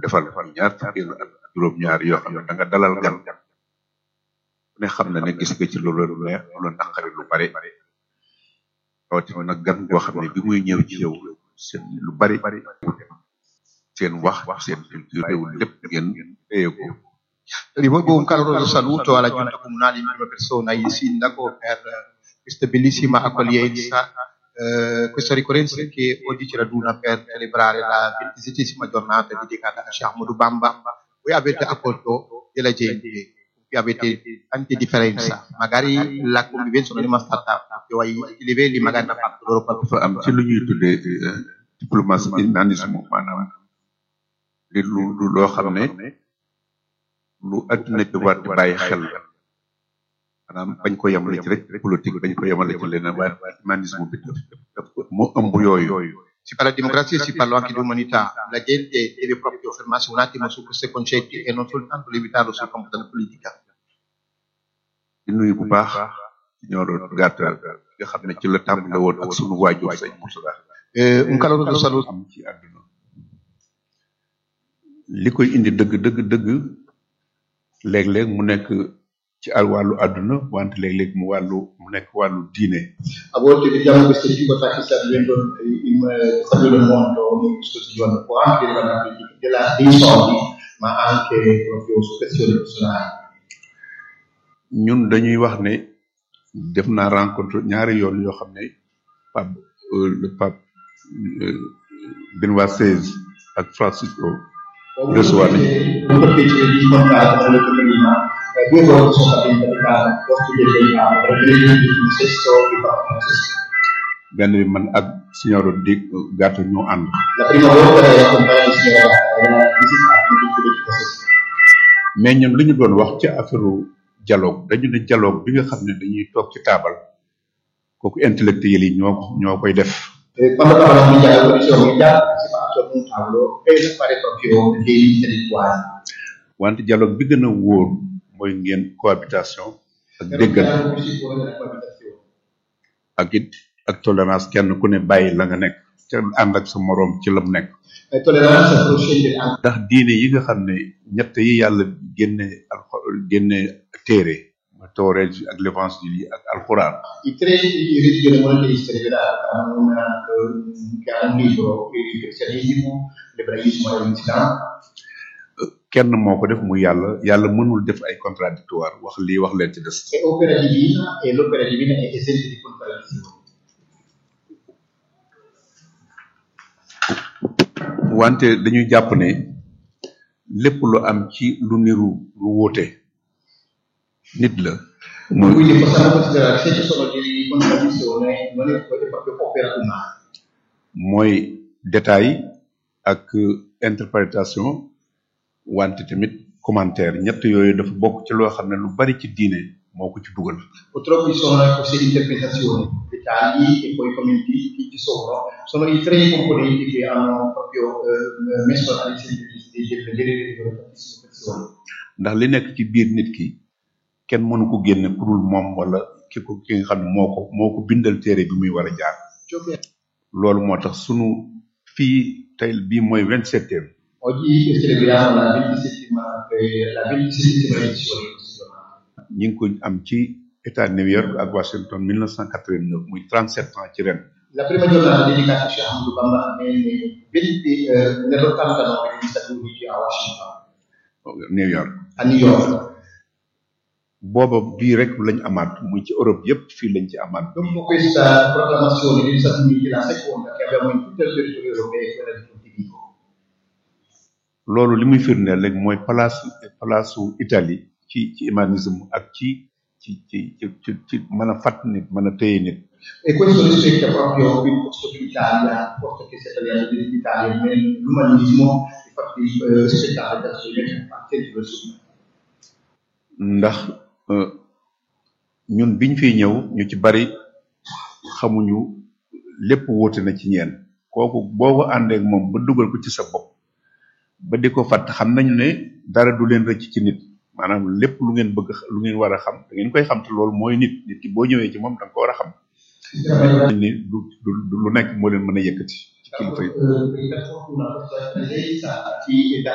defal ñaar fukkeelu at juróom-ñaar yoo xam ne da nga dalal gan ku ne xam na ne gis nga ci loolu lu neex lu naqari lu bari rawatina nag gan goo xam ne bi muy ñëw ci yow seen lu bari seen wax seen culture réew lépp ngeen téye ko Rivolgo un caloroso saluto alla Giunta Comunale in prima persona, il Sindaco, per questa bellissima accoglienza, eh, questa ricorrenza che oggi ci raduna per celebrare la ventisettesima giornata dedicata a Sheikh Ahmadou Bamba. Voi avete accolto della gente, qui avete tante differenze, magari la convivenza non è mai stata proprio ai livelli, magari ha fatto loro qualche dafa am ci lu ñuy tuddee diplomatie humanisme maanaam li lu lu loo xam ne lu adduna bi war di bàyyi xel maanaam bañ ko yemale ci rek politique bañ ko yemale ci leneen waaye humanisme bi daf daf moo ëmb yooyu Si parla di democrazia e si parla anche di umanità. La gente deve proprio fermarsi un attimo su questi concetti e non soltanto limitarlo sul campo della politica. di nuyu bu baax ñoo gàttal nga xam ne ci la tàmbale woon ak sunu waajur sëñ Moussa Eh, un caloroso saluto. am ci àdduna li koy indi dëgg dëgg dëgg léeg-léeg mu nekk ci al wàllu àdduna wante léeg-léeg mu wàllu mu nekk wàllu diine A volte vediamo queste difficoltà che sta vivendo il, sta vivendo il mondo in questi giorni, può anche riguardare della- dei soldi, ma anche proprio su questioni personali. ñun dañuy wax ne def naa rencontre ñaari yoon yoo xam ne pape euh, le pape euh, Benoît XVI ak Francisco Ho Recevoir. avuto il piacere di incontrare, come ho detto prima, eh, due volte sono stato incaricato al posto del delegato per vedere il stesso di Papa Francesco. benn bi man ak signoro di gàtt ñoo ànd La prima volta ero accompagnato il signor era visitato in tutto il processo. mais ñun li ñu doon wax ci affaire dialogue dañu ne dialogue bi nga xam ne dañuy toog ci taabal kooku intellectuel yi ñoo ñoo koy def Eh, quando parlavamo di dialogo, dicevo che già si fa attorno a un tavolo per fare proprio degli intellettuali. wante dialogue bi gën a wóor mooy ngeen cohabitation ak Per un déggal dialogo più sicuro della coabitazione. ak it ak tolérance kenn ku ne bàyyi la nga nekk te ànd ak sa moroom ci la mu nekk Eh, tolleranza può scendere anche ndax diine yi nga xam ne ñett yi yàlla génne alxo génne téere mooy tawreet ak l'évangile yi ak alxuraan i tre religioni monoteiste rivelate hanno una, eh, che hanno un libro, il cristianesimo, l'ebraismo e l'islam. kenn moo ko def mu yàlla yàlla mënul def ay contradictoire wax lii wax leen ci des È opera divina e l'opera divina è esente di contraddizioni. wante dañuy jàpp ne lépp lu am ci lu niru lu wóote nit la mooy Quindi possiamo considerare se ci sono delle contraddizioni non è, è proprio opera umana. mooy détail ak interprétation wante tamit commentaire ñett yooyu dafa bokk ci loo xam ne lu bari ci diine moo ko ci dugal Purtroppo ci sono queste interpretazioni, dettagli e poi commenti che ci sono. Sono i tre componenti che hanno proprio eh, messo all'inizio di di vedere tantissime questioni. ndax li nekk ci biir nit ki kenn mënu ko génne ku dul moom wala ki ko ki nga xam ne moo ko moo ko bindal téere bi muy war a jaar Ciò che loolu moo tax sunu fii tey bii mooy vingt septième Oggi celebriamo la 27 la 27 edizione di questo giornata. ñi ngi ko am ci état New York ak Washington 1989 muy 37 ans ci ren La prima giornata dedicata a Sheikh Ahmadou Bamba nel 20, eh, nell'89 negli Stati Uniti a Washington, New York a New York. booba bii rek lañ amaat muy ci Europe yépp fii lañ ci amaat Dopo questa proclamazione degli Stati Uniti, la seconda che abbiamo in tutto il territorio europeo è quella di Pontevico. loolu li muy firndeel rek mooy place place Italie ci ci humanisme ak ci ci ci ci ci ci mën a fàtt nit mën a téye nit E questo rispecchia proprio il posto dell'Italia, il posto che si è tagliato dell'Italia, l'umanismo, infatti eh, rispettare verso il centro del sud. ndax euh, ñun biñ fiy ñëw ñu ci bari xamuñu lépp wóote na ci ñeen kooku boo ko àndeek moom ba dugal ko ci sa bopp ba di ko fàtt xam nañu ne dara du leen rëcc ci nit maanaam lépp lu ngeen bëgg lu ngeen war a xam da ngeen koy xam te loolu mooy nit nit ki boo ñëwee ci moom da nga ko war a xam Sinceramente, ni du du du lu nekk moo leen mën a yëkkati ci kilifa yi eh, per fortuna questa presenza ci dà